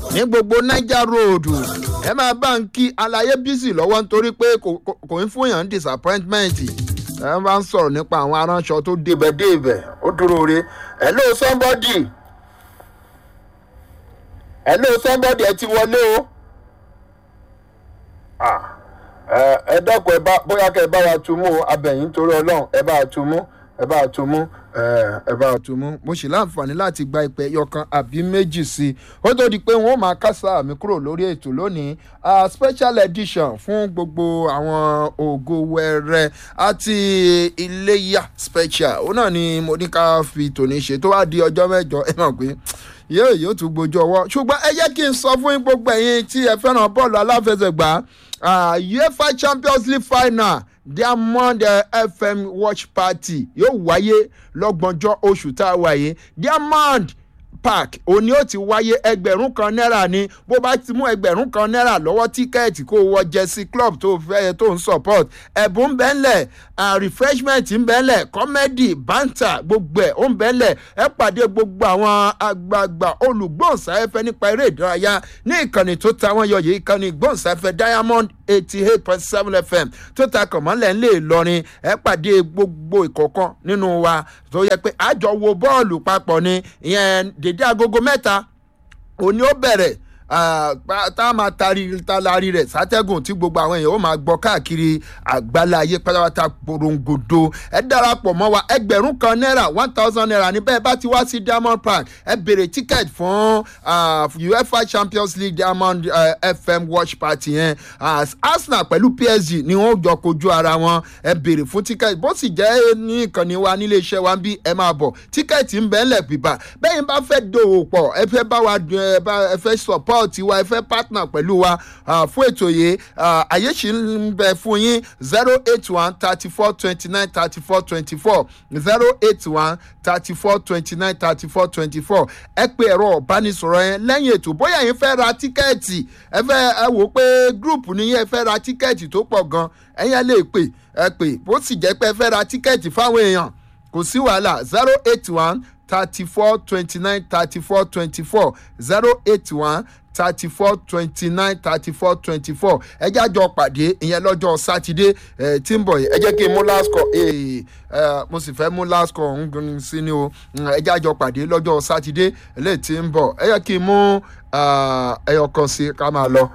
ní gbogbo niger road ẹ máa bá ń kí alayé bísí lọ́wọ́ nítorí pé kò ń fún yàn disappointment ẹ bá ń sọ̀rọ̀ nípa àwọn aránṣọ tó débẹ̀ débẹ̀ ó dúró re hello somebody hello somebody ẹ ti wọlé o ẹ dọ́kun ẹ bá bóyá kẹ́ ẹ bá wa tu mú abẹ̀yìn torí ọlọ́run ẹ bá wa tu mú ẹ bá wa tu mú ẹ bá wa tu mú. mo sì láǹfààní láti gba ìpè yọkan àbí méjì sí i ó tó di pé wọn ó máa kásá mi kúrò lórí ètò lónìí special edition fún gbogbo àwọn ògo wẹrẹ àti iléyà special ó náà ni mo ní ká fi tòní ṣe tó wá di ọjọ́ mẹ́jọ ẹ mọ̀ pé yóò yóò tún gbójú ọwọ́ ṣùgbọ́n ẹ jẹ́ kí n sọ fún gbogbo ẹ̀yin tí ẹ fẹ́ràn bọ́ọ̀lù aláfẹsẹ̀gbá uefa champions league final diamond uh, fm watch party yóò wáyé lọ́gbọ̀njọ́ oṣù tá a wáyé diamond park òní ó ti wáyé ẹgbẹ̀rún kan náírà ni bó bá ti mú ẹgbẹ̀rún kan náírà lọ́wọ́ tíkẹ́ẹ̀tì kó wọ jẹ́sí club tó fẹ́ tó ń support ẹ̀bùn ń bẹ́ńlẹ̀ refreshment ń bẹ́ńlẹ̀ comedy banter gbogbo ẹ̀ ó ń bẹ́ńlẹ̀ ẹ pàdé gbogbo àwọn àgbààgbà olùgbòǹsáfẹ́ nípa eré ìdárayá ní ìkànnì tó ta wọ́n yọ̀yẹ̀ ìkànnì ìgbòǹsáfẹ́ diamond eighty eight point seven fm tó ta kọ̀mọ́lẹ̀ ńlẹ̀ ìlọrin ẹ pàdé gbogbo ìkọ̀kan nínú wa tó yẹ pé àjọ wo bọ́ọ̀lù papọ̀ ni ìyẹn dédé agogo mẹ́ta òní ó bẹ̀rẹ̀ tá a máa tari talari rẹ̀ sátẹ́gùn tí gbogbo àwọn èèyàn ó máa gbọ́ káàkiri àgbáláyé pátápátá porongodo ẹ darapọ̀ mọ́ wa ẹgbẹ̀rún kan náírà one thousand naira ní bẹ́ẹ̀ bá ti wá sí diamond park ẹ bèrè ticket fún uefa champions league diamond uh, fm watch party yẹn arsenal pẹ̀lú psg ni wọ́n jọ kojú ara wọn ẹ bèrè fún ticket bó sì jẹ́ ní ìkànnì wa nílé iṣẹ́ wa bí ẹ máa bọ̀ ticket ń bẹ́ẹ̀ lẹ̀ bíbá bẹ́ẹ̀ bá fẹ́ dòwò pọ̀ ẹ fẹ́ bá wa ẹ fẹ́ support support wa ẹ fẹ́ partner pẹ̀lú wa fún ètò yìí àyè sì ń bẹ fún yín zero eight one thirty four twenty nine thirty four twenty four zero eight one thirty four twenty nine thirty four twenty four ẹ pe ẹ̀rọ ọ̀bánisọ̀rọ̀ yẹn lẹ́yìn ètò bóyá yín fẹ́ ra tíkẹ́ẹ̀tì ẹ fẹ́ ẹ wò pé gúrùpù nìyẹn ẹ fẹ́ ra tíkẹ́ẹ̀tì tó pọ̀ gan ẹ̀yẹn lè pè ẹ pè bó sì jẹ́ pé ẹ fẹ́ ra tíkẹ́ẹ̀tì fáwọn èèyàn kò sí wàhálà zero eight one thirty four twenty nine thirty four twenty four zero eight one thirty four twenty nine thirty four twenty four ẹ jẹ́ àjọ pàdé ìyẹn lọ́jọ́ sátidé ẹ tí ń bọ̀ yìí ẹ jẹ́ kí n mú last call ee ẹ mo sì fẹ́ mú last call ń gun sí ni o ẹ jẹ́ àjọ pàdé lọ́jọ́ sátidé eléyìí tí ń bọ̀ ẹ jẹ́ kí n mú ẹyọ kan sí ká máa lọ.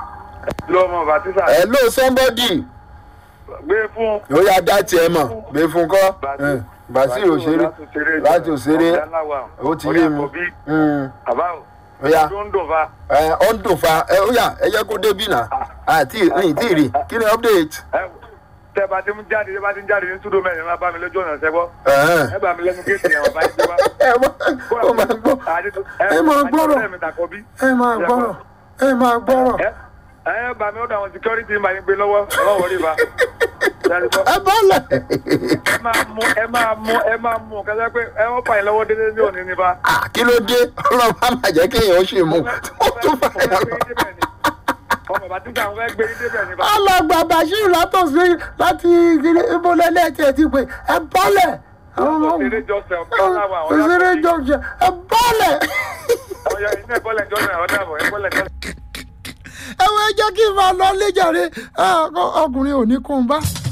lọ́mọ bàtísà. ẹ ló somebody. gbé fún. ó yá dá tiẹ̀ mọ̀ gbé fún kọ́ bàṣírí òṣèré láti òṣèré ó ti yé mi. àbá ó yá tó ń dùn fa. ẹ ọ ń dùn fa ẹ ó yá ẹ jẹ́ kó débì náà àti ní tí ì rí kí ni update. tẹ bá ti ń jáde tẹ bá ti ń jáde ní túdó mẹ́rin máa bá mi lójú ọ̀nà ṣẹ́gbọ́. Ẹ̀hẹ́n. ẹ bá mi lẹ́nu géètì yẹn wọ́n bá yín gbé wá. ẹ mọ- ó máa gbọ́ ẹ máa gbọ́rọ̀ ẹ máa gbọ́rọ̀ ẹ máa gbọ́rọ̀ ẹ ẹ bá mi ó dà wọn security máa ń gbé lọ́wọ́ ọlọ́wọ́ rí ba. ẹ bọ́lẹ̀. ẹ máa mú ẹ máa mú ẹ máa mú kẹsẹ́ pé ẹ wọ́n fà yín lọ́wọ́ dédé ní òní ní ba. Ah, kí ló dé ọlọ́run á máa jẹ́ kéèyàn ó ṣe mú ó tún fà yà lọ. ọmọ bàbá tí àwọn fẹ́ gbé yín débẹ̀ ní ba. alàgbà bashir látòsí láti ìbọlẹ́lẹ́ tiẹ̀ ti pè ẹ bọ́lẹ̀. òṣèré jọ́sẹ̀ ọ̀pẹ́ láwọn àwọn òṣèré jọ̀jẹ̀ ẹ bọ́lẹ̀. ọ̀yọ́ iná ìbọ́lẹ̀ jọ́sẹ̀ ọ̀dà àbọ̀ ìbọ́lẹ̀ jọ́sẹ̀. ẹ wọ́n jẹ́ kí n máa lọ léjàre ọkùnrin ò ní kún un bá.